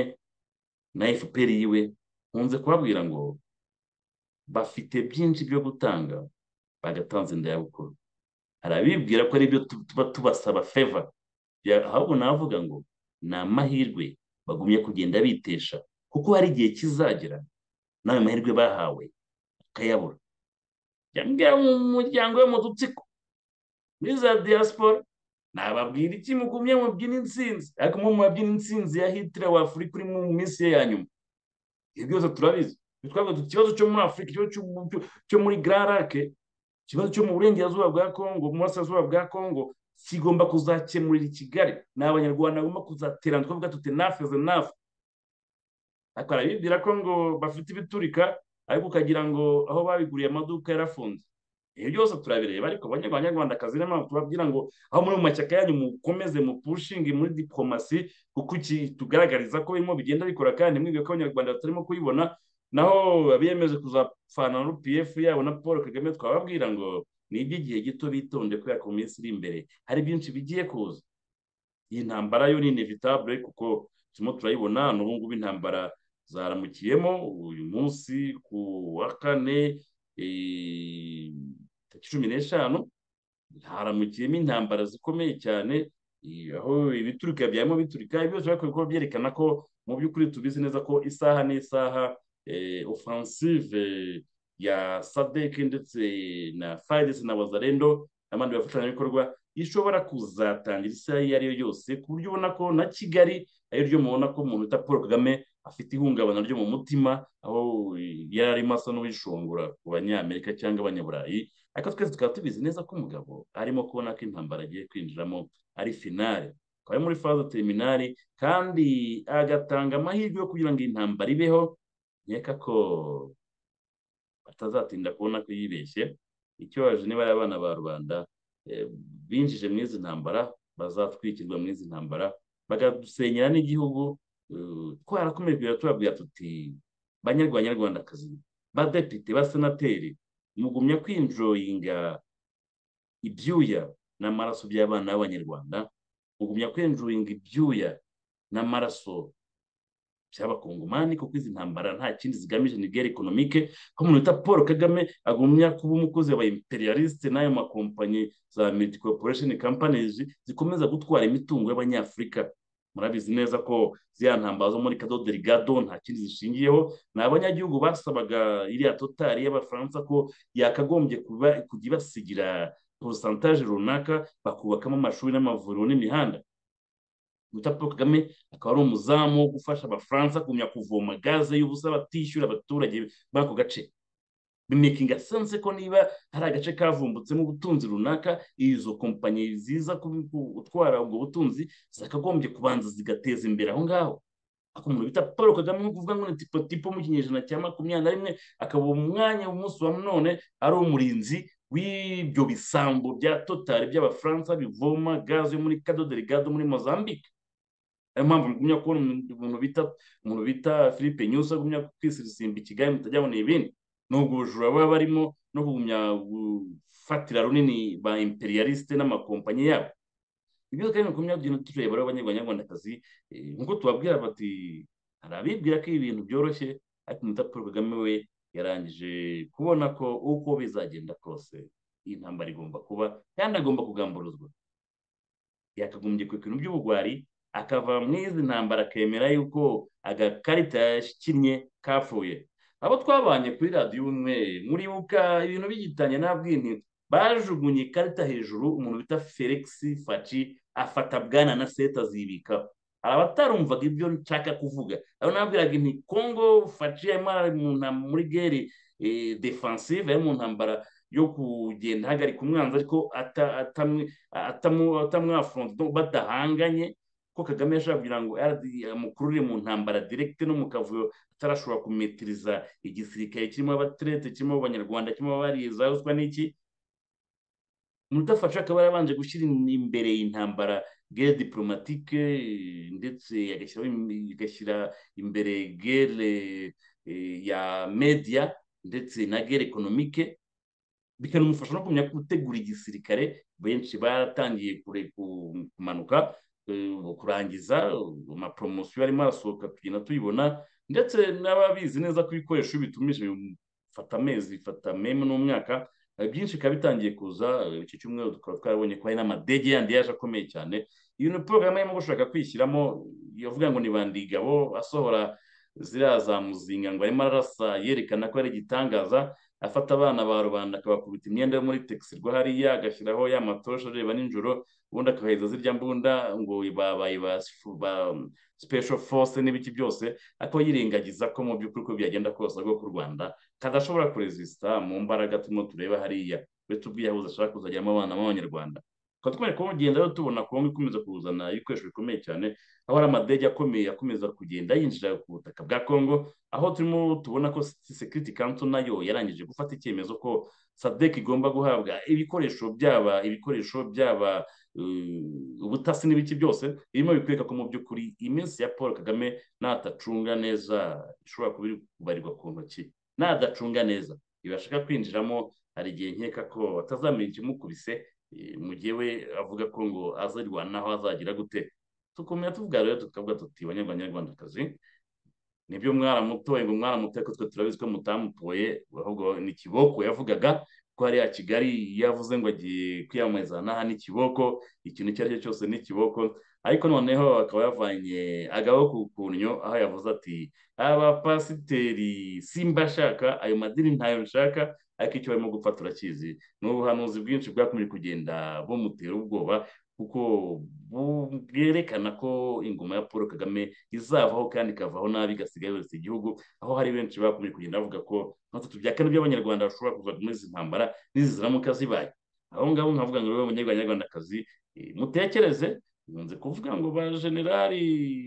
na fpr yiwe nkunze kubabwira ngo bafite byinshi byo gutanga bagatanze indayabukuru hari abibwira ko aribyo tuba tubasaba feva ahubwo navuga ngo ni amahirwe bagumye kugenda bitesha kuko hari igihe kizagera n'ayo mahirwe bahawe bakayabura byambwira mu muryango we mu dutsiko muri za diaspora nababwira iki mugumye mubyina insinzi ariko mu mubyina insinzi ya hitler wa afurika uri mu minsi ye ya nyuma ibyo byose turabizi twavuga ikibazo cyo muri afurika ikibazo cyo muri gararake ikibazo cyo mu burengerazuba bwa kongo mu burasirazuba bwa kongo kigomba kuzakemurira i kigali ni abanyarwanda bagomba kuzaterana twavuga tuti nafu izi nafu ariko arabibwira ko ngo bafite ibiturika ariko ukagira ngo aho babiguriye amaduka yarafunze ibyo byose turabireba ariko abanyarwandakazi niyo mpamvu tubabwira ngo aho muri mu mashyaka yanyu mukomeze mupushinge muri diplomasi kuko iki tugaragariza ko birimo bigenda bikora kandi mwibwe ko abanyarwanda batarimo kuyibona naho abiyemeje kuzapfana na pf yabo na paul kagame twababwira ngo ni iby'igihe gito bitonde kubera ko mu minsi iri imbere hari byinshi bigiye kuza iyi ntambara yo ni inevitabule kuko turimo turayibona n'ubu ngubu intambara zaramukiyemo uyu munsi ku wa kane tariki cumi n'eshanu haramukiyemo intambara zikomeye cyane aho ibiturika byarimo biturika ibi byose ariko bikaba byerekana ko mu by'ukuri tubizi neza ko isaha n'isaha ofansive ya sadeke ndetse na fayidesi na wazarendo n'abandi bafatanyabikorwa ishobora kuzatangira isaha iyo ari yo yose ku buryo ubona ko na kigali ari ryo mubona ko umuntu wita paul kagame afite ihungabana ryo mu mutima aho yari arimo asa n'uwishongora ku banyamerika cyangwa abanyaburayi ariko twese tukaba tubizi neza ko umugabo arimo kubona ko intambara agiye kwinjiramo ari finale akaba ari muri faze teminari kandi agatanga amahirwe yo kugira ngo iyi ntambara ibeho nkeka ko batazatinda kubona ko yibeshye ikibabaje niba ari abana ba rubanda binjije muri izi ntambara bazatwikirwa muri izi ntambara bagasenyera n'igihugu twarakomeje turabwira tuti banyarwanyarwandakazi badepite basenateri mugumya kwinjoyinga ibyuya n'amaraso by'abana b'abanyarwanda mugumya kwinjoyinga ibyuya n'amaraso by'abakongomani kuko izi ntambara nta kindi zigamije ni guerre economique aho umuntu wita paul kagame agumya kuba umukozi wa imperialiste n'ayo makompanyi za multi corporation companies zikomeza gutwara imitungo y'abanyafurika murabizi neza ko ziriya ntambara zo muri kado derigado nta kindi zishingiyeho ni abanyagihugu basabaga iriya totari y'abafaransa ko yakagombye kujya ibasigira porosantaje runaka bakubakamo amashuri n'amavuriro n'imihanda paul kagame akaba ari umuzamu wo gufasha abafaransa kumenya kuvoma gaze y'ubusa batishyura abaturage b'ako gace bimekinga sense ko niba hari agace kavumbutsemo ubutunzi runaka izo kompanyi ziza gutwara ubwo butunzi zakagombye kubanza zigateza imbere aho ngaho umuntu bita paul kagame nko kuvuga ngo ni tipo tipo mu kinyejana cya makumyabiri na rimwe akaba umwanya w'umunsi wa none ari umurinzi w'ibyo bisambo bya totari by'abafaransa bivoma gaze yo muri kadoderigado muri mozambique niyo mpamvu mugumya kubona umuntu bita umuntu bita philippe nyusa agumya kwisirisimba i kigali mutajyaboneye ibindi ni ubujura baba barimo no kugumya gufatira runini ba imperialiste n'amakompanyi yabo ibyo kandi mugumya kugenda tureba abanyarwandakazi nkuko tubabwira bati hari abibwira ko ibintu byoroshye ariko umuta paul kagame we yarangije kubona ko uko bizagenda kose iyi ntambara igomba kuba kandi agomba kugamburuzwa yakagombye ku bintu by'ubugwari akava muri izi ntambara akemera yuko agakarita yashyikinnye kapfuye abo twabanye kuri radiyo umwe muribuka ibintu bigitanye nta bwintu bajugunye ikarita hejuru umuntu bita felix faci afata bwana na seta azibikaho hari abatarumvaga ibyo nshaka kuvuga aho nabwiraga nti kongo faci harimo muri gere defansive ari mu ntambara yo kugenda ahagarika umwanzi ariko atamwafonze badahanganye ko kagame yashobora kugira ngo amukurure mu ntambara direkite no mu kavuyo atarashobora kumetiriza igisirikare kirimo abaterete kirimo abanyarwanda kirimo abariza ruswa n'iki mudafasha akaba yarabanje gushyira imbere intambara gere diplomatike ndetse agashyira imbere gere ya media ndetse na gere ekonomike bikanamufasha no kumenya gutegura igisirikare benshi baratangiye kure kumanuka kurangiza amaporomosiyo arimo arasohoka tugenda tuyibona ndetse n'ababizi neza ko ibikoresho bitumije bifata amezi bifata meme n'umwaka byinshi bikaba bitangiye kuza iki cyumweru tukaba twarabonye ko hari n'amadege yandi yaje akomeye cyane iyo ni porogaramu arimo gushaka kwishyiramo yavuga ngo ni bandigabo asohora ziriya za muzinga ngo arimo arasa yerekana ko ari igitangaza afata abana ba rubanda akabakubita imyenda yo muri tegisi rwa hariya agashyiraho ya matosha areba nijoro ubundi akaheza zirya mbunda ngo babaye ba special force n'ibiki byose ariko yirengagiza ko mu by'ukuri uko byagenda kose rwo ku rwanda kadashobora kuresisita mu mbaraga turimo tureba hariya uretse ubwiyahuzi ashaka kuzageramo abana b'abanyarwanda tukaba tugomba kugenda rero tubona kongo ikomeza kuzana ibikoresho bikomeye cyane aho hari amadege akomeye akomeza kugenda yinjira ku butaka bwa congo aho turimo tubona ko security council nayo yarangije gufata icyemezo ko sadek igomba guhabwa ibikoresho byaba ibikoresho byaba ubutasi n'ibiki byose birimo bikwereka ko mu by'ukuri iminsi ya paul kagame natacunga neza ishobora kuba iri kubarirwa ku ntoki nadacunga neza ibashaka kwinjiramo hari igihe nkeka ko batazamenya ikimukubise eh, mu gihe we avuga ko ngo azarwanaho azagira gute tukomera tuvuga rero tukavuga tuti banyarwanda banyarwandakazi nibyo mwana mutoye ngo mwana mutoye ko twe turabizi ko mutamutoye ahubwo ni kiboko yavugaga ko hariya kigali yavuze ngo agiye kwiyamamariza n'aha ni kiboko ikintu icyo ari cyo cyose ni kiboko ariko noneho akaba yavanye agaboko ku nnyo aho yavuze ati abapasiteri simba ashaka ayo madini ntayo nshaka ariko icyo barimo gupfa turakizi ni ubuhanuzi bwinshi bwakomeje kugenda bumutera ubwoba kuko bu- bwerekana ko ingoma ya paul kagame izavaho kandi ikavaho nabi igasiga yose igihugu aho hari benshi bakomeje kugenda bavuga ko nka bitatu bya kane by'abanyarwanda bashobora kuva muri izi ntambara n'izi ziramuka zibaye aho ngaho nkavuga ngo rero abanyarwandakazi eh, mutekereze nkunze kuvuga ngo ba generali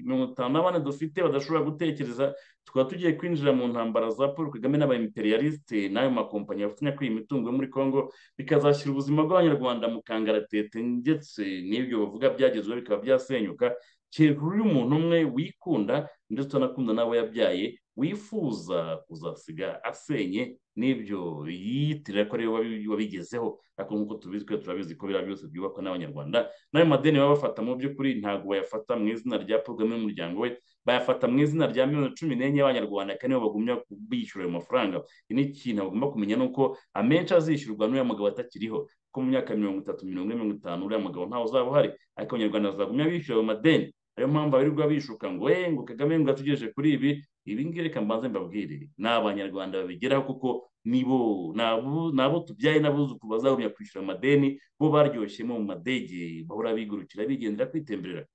mirongo itanu na bane dufite badashobora gutekereza tukaba tugiye kwinjira mu ntambara za paul kagame n'aba imperialiste n'ayo makompanyi bafatanya kwiba imitungo yo muri congo bikazashyira ubuzima bw'abanyarwanda mu kangaratete ndetse n'ibyo bavuga byagezweho bikaba byasenyuka kereka uyu umuntu umwe wikunda ndetse unakunda n'abo yabyaye wifuza kuzasiga asenye n'ibyo yiyitirira ko aribo babi- wabigezeho ariko nk'uko tubizi twe turabizi ko biriya byose byubakwa n'abanyarwanda n'ayo madeni baba bafata mu by'ukuri ntabwo bayafata mu izina rya paul kagame n'umuryango we bayafata mu izina rya miliyoni cumi n'enye y'abanyarwanda kandi nibo bagumya kubishyura ayo mafaranga iki ni ikintu bagomba kumenya ni uko amenshi azishyurwa n'uriya mugabo atakiriho ko mu myaka mirongo itatu mirongo ine mirongo itanu uriya mugabo ntawe uzaba uhari ariko abanyarwanda bazagumya bishyura ayo madeni ariyo mpamvu abirirwa bishuka ngo we ngo kagame ngo atugejeje kuri ibi ibi ngibi reka mbanze mbabwire ni abanyarwanda babigeraho kuko nibo ni abo- ni abo tubyaye n'abuzukuru bazagumya kwishyura amadeni bo baryoshemo mu madege bahora bigurukira bigendera kwitemberera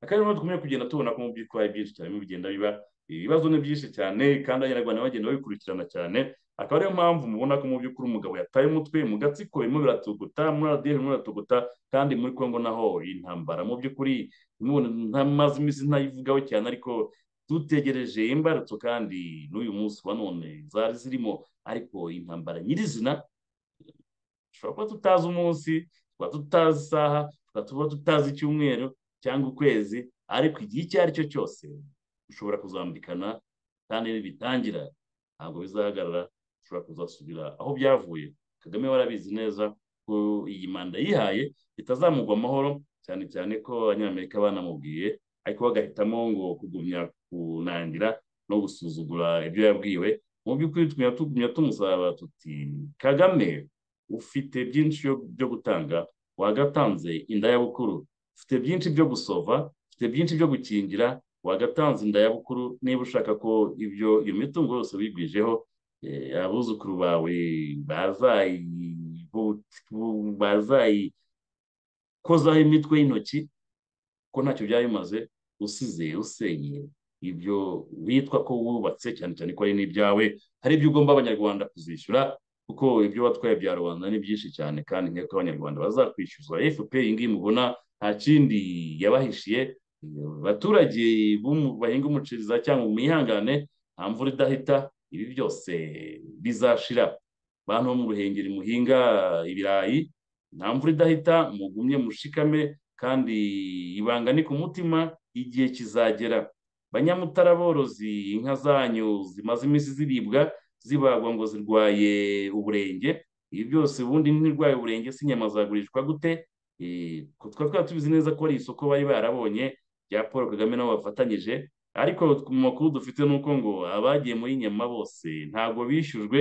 akandi naho dukomeye kugenda tubona ko mu by'ukuri ari byinshi cyane bigenda biba ibibazo ni byinshi cyane kandi abanyarwanda bagenda babikurikirana cyane akaba ariyo mpamvu mubona ko mu by'ukuri umugabo yataye umutwe mu gatsiko birimo biratuguta muri radiyo birimo biratuguta kandi muri congo naho intambara mu by'ukuri none ntamaze iminsi ntayivugaho cyane ariko dutegereje imbarutso kandi n'uyu munsi wa none zari zirimo ariko intambara nyirizina dushobora kuba tutazi umunsi tukaba tutazi isaha tukaba tuba tutazi icyumweru cyangwa ukwezi ariko igihe icyo ari cyo cyose ushobora kuzambikana kandi nibitangira ntabwo bizahagarara ushobora kuzasubira aho byavuye kagame warabizi neza ko iyi manda yihaye itazamugwa amahoro cyane cyane ko abanyamerika banamubwiye ariko bagahitamo ngo kugumya kunangira no gusuzugura ibyo yabwiwe mu by'ukuri tugumya tugumya tumusaba tuti kagame ufite byinshi yo- byo gutanga wagatanze inda ya bukuru ufite byinshi byo gusova ufite byinshi byo gukingira wagatanze inda ya bukuru niba ushaka ko ibyo iyo mitungo yose wigwijeho eh, abuzukuru bawe bazayi- bu- bu- bazayikozaho imitwe y'intoki ko ntacyo byaba bimaze usize usenye ibyo witwa ko wubatse cyane cyane ko ari n'ibyawe hari ibyo ugomba abanyarwanda kuzishyura kuko ibyo watwaye bya rubanda ni byinshi cyane kandi nkeka ko abanyarwanda bazakwishyuza fpr iyi ngiyi mubona nta kindi yabahishiye abaturage b'umu- bahinga umuceri za cyangwa mwihangane nta mvura idahita ibi byose bizashira bantu bo mu ruhengeri muhinga ibirayi nta mvura idahita mugumye mushikame kandi ibanga ni ku mutima igihe kizagera banyamutara borozi inka zanyu zimaze iminsi ziribwa zibagwa ngo zirwaye uburenge ibi byose ubundi ntirwaye uburenge se inyama zagurishwa gute Eh, ku- twari twari tubizi neza ko ari isoko bari barabonye rya paul kagame nabo bafatanyije ariko mu makuru dufite ni uko ngo abagiye muri nyama bose ntabwo bishyujwe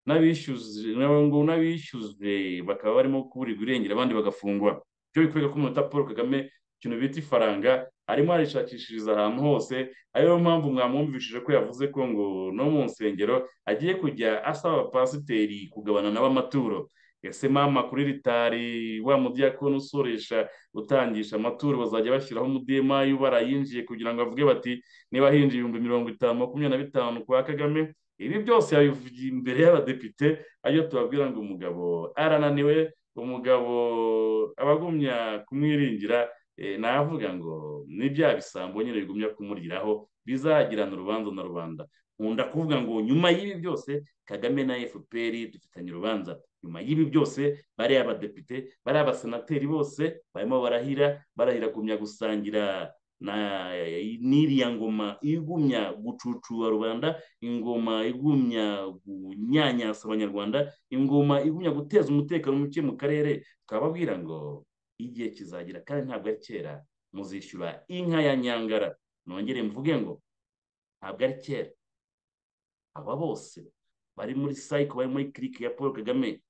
n'abishyuje ngo n'abishyujwe bakaba barimo kuburirwa irengero abandi bagafungwa byo bikwereka ko umunota paul kagame ikintu bita ifaranga arimo arishakishiriza ahantu hose ariyo mpamvu mwamwumvishije ko yavuze ko ngo no mu nsengero agiye kujya asaba abapasiteri kugabana nabo amaturo ese mama kuri ritari wa mudiyakoni usoresha utangisha amaturo bazajya bashyiraho umudemayu barayinjiye kugira ngo bavuge bati niba hinjiye ibihumbi mirongo itanu makumyabiri na bitanu kwa kagame ibi byose yabivugiye imbere y'abadepite ariyo tubabwira ngo umugabo arananiwe umugabo abagumya kumwiringira eh, navuga ngo n'ibyaha bisambo nyine bigumya kumuriraho bizagirana urubanza na rubanda nkunda kuvuga ngo nyuma y'ibi byose kagame na fpr dufitanye urubanza nyuma y'ibi byose bariya abadepite bariya abasenateri bose barimo barahira barahira kumya gusangira na n'iriya ngoma igumya gucucura rubanda ingoma igumya gunyanyasa abanyarwanda ingoma igumya guteza umutekano muke mu karere twababwira ngo igihe kizagira kandi ntabwo ari kera muzishyura inka ya nyangara nongere mvuge ngo ntabwo ari kera aba bose bari muri sayiko bari muri kiriki ya paul kagame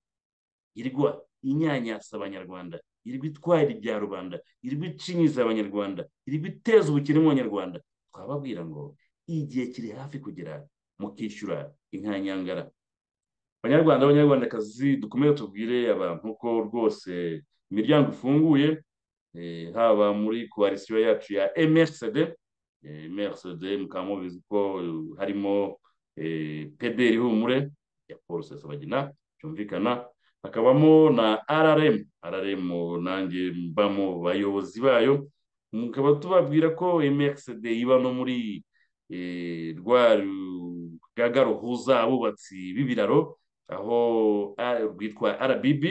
irwa inyanyasa abanyarwanda irwa itwarira ibya rubanda irwa icinyiza abanyarwanda irwa iteza ubukene mu banyarwanda twababwira ngo igihe kiri hafi kugera mukishyura inka nyangara abanyarwanda abanyarwandakazi dukomeze tubwire abantu ko rwose imiryango ifunguye haba muri koalisiyo yacu ya emerisede emerisede mukaba mubizi ko harimo pederi humure ya paul sesabagina byumvikana hakabamo na rrm rrm nanjye mba mu bayobozi bayo mukaba tubabwira ko mxd iba no muri rwa rugaga ruhuza abubatsi b'ibiraro aho rwitwa rbb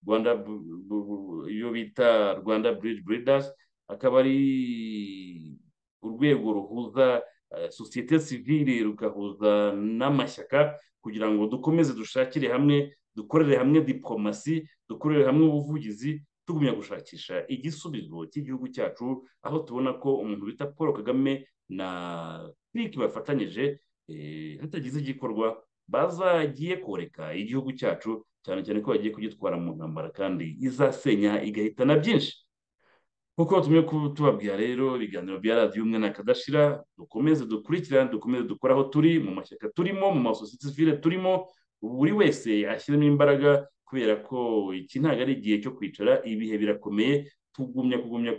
rwanda iyo bita rwanda bridge breeders akaba ari urwego ruhuza sosiyete sivire rugahuza n'amashyaka kugira ngo dukomeze dushakire hamwe dukorere hamwe diporomasi dukorere hamwe ubuvugizi tugumya gushakisha igisubizo cy'igihugu cyacu aho tubona ko umuntu bita paul kagame na piki bafatanyije hatagize igikorwa bazagiye koreka igihugu cyacu cyane cyane ko bagiye kugitwara mu ntambara kandi izasenya igahitana byinshi nk'uko batumye tubabwira rero ibiganiro bya radiyo umwe kadashira dukomeze dukurikirane dukomeze dukore aho turi mu mashyaka turimo mu masosiyete sivire turimo buri wese ashyiramo imbaraga kubera ko iki ntabwo ari igihe cyo kwicara ibihe birakomeye tugumya kugumya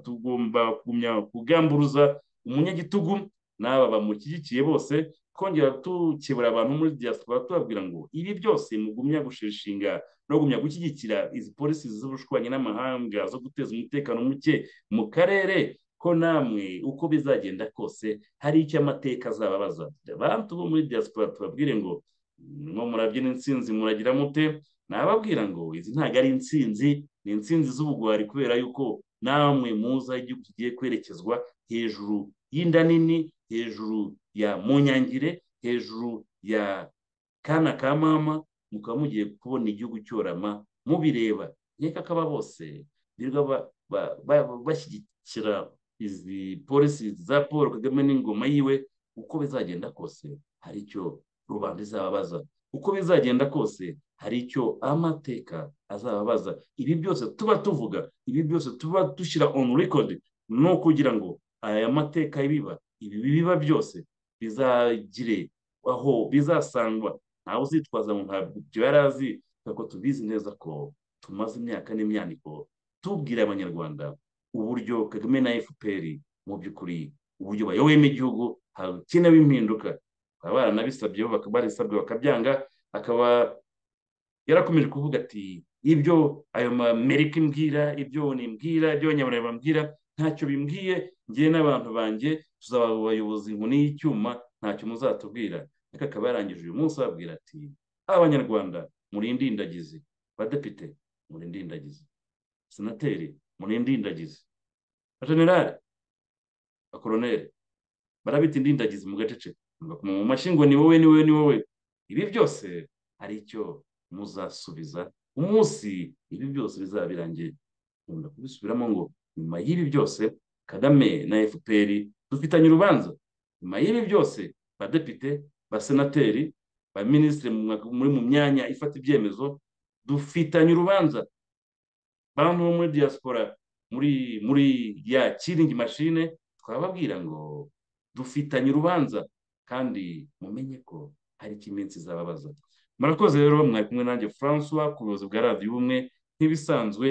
tugomba kugumya kugamburuza umunyagitugu n'aba bamushyigikiye bose twongera tukebura abantu muri diaspora tubabwira ngo ibi byose mugumya gushishinga no gumya gushyigikira izi polisi z'ubushwanyi n'amahanga zo guteza umutekano muke mu karere ko namwe uko bizagenda kose hari icyo amateka azababaza abantu bo muri diaspora tubabwire ngo mwo murabyina insinzi muragira mute nababwira ngo izi ntabwo ari insinzi ni insinzi z'ubugwari kubera yuko namwe muza igihugu kigiye kwerekezwa hejuru y'inda nini hejuru ya munyangire hejuru ya kana ka mama mukaba mugiye kubona igihugu cyorama mubireba nkeka ko aba bose birirwa bashyigikira izi polisi za paul kagame n'ingoma yiwe uko bizagenda kose hari icyo rubanda izababaza uko bizagenda kose hari icyo amateka azababaza ibi byose tuba tuvuga ibi byose tuba dushyira on record ni ukugira ngo aya mateka ibiba ibi biba byose bizagire aho bizasangwa ntawe uzitwaza ngo ntabyo yari azi kuko tubizi neza ko tumaze imyaka n'imyaniko tubwira abanyarwanda uburyo kagame na fpr mu by'ukuri uburyo bayoboyemo igihugu hakenewe impinduka baba baranabisabye barisabwe bakabyanga akaba yarakomeje kuvuga ati ibyo ayo mamerika imbwira ibyo nimbwira ibyo abanyaburayi bambwira ntacyo bimbwiye ngewe n'abantu banjye tuzaba abayobozi inkoni y'icyuma ntacyo muzatubwira ariko akaba yarangije uyu munsi ababwira ati abanyarwanda murinde indagizi badepite murinde indagizi senateri murinde indagizi generale bakoroneri barabita indindagizi mu gaceceka mu mashyi ngo ni wowe ni wowe ni wowe ibi byose hari icyo muzasubiza umunsi ibi byose bizaba birangiye nkunda kubisubiramo ngo nyuma y'ibi byose kagame na fpr dufitanye urubanza nyuma y'ibi byose badepite basenateri baminisitiri muri mu myanya ifata ibyemezo dufitanye urubanza bantu bo muri diaspora muri muri ya kiringi mashine twababwira ngo dufitanye urubanza kandi mumenye ko hari icyo iminsi izababaza murakoze rero mwari kumwe nanjye francois ku buyobozi bwa radiyo ubumwe nk'ibisanzwe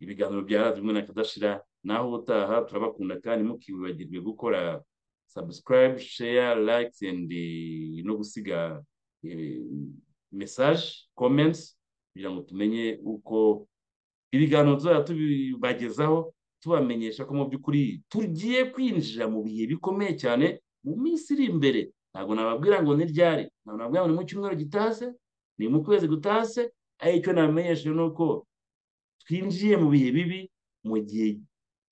ibiganiro bya radiyo ubumwe na kadashira naho ubutaha turabakunda kandi mukibibagirwe gukora subscribe share likes and no gusiga message comments kugira ngo tumenye uko ibiganiro tuzajya tubibagezaho tubamenyesha ko mu by'ukuri tugiye kwinjira mu bihe bikomeye cyane mu minsi iri imbere ntabwo nababwira ngo ni ryari ntabwo nababwira ngo ni mu cyumweru gitase ni mu kwezi gutase ariko icyo nabamenyesha ni uko twinjiye mu bihe bibi mu gihe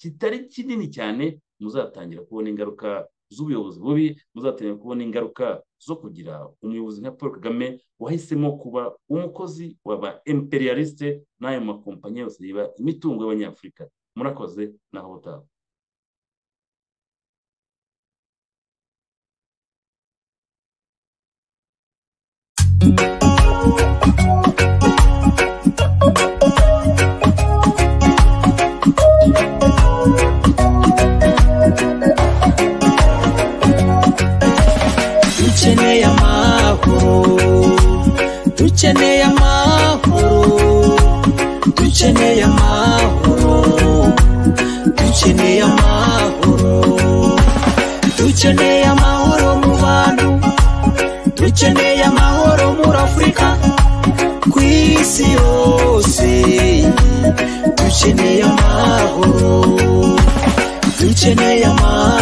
kitari kinini cyane muzatangira kubona ingaruka z'ubuyobozi bubi muzatangira kubona ingaruka zo kugira umuyobozi nka paul kagame wahisemo kuba umukozi waba imperialiste n'ayo makompanyi yose yiba imitungo y'abanyafurika murakoze naho butaha dukeneye amahoro dukeneye amahoro dukeneye amahoro dukeneye amahoro dukeneye amahoro mu bantu dukeneye amahoro muri afurika ku isi yose dukeneye amahoro dukeneye amahoro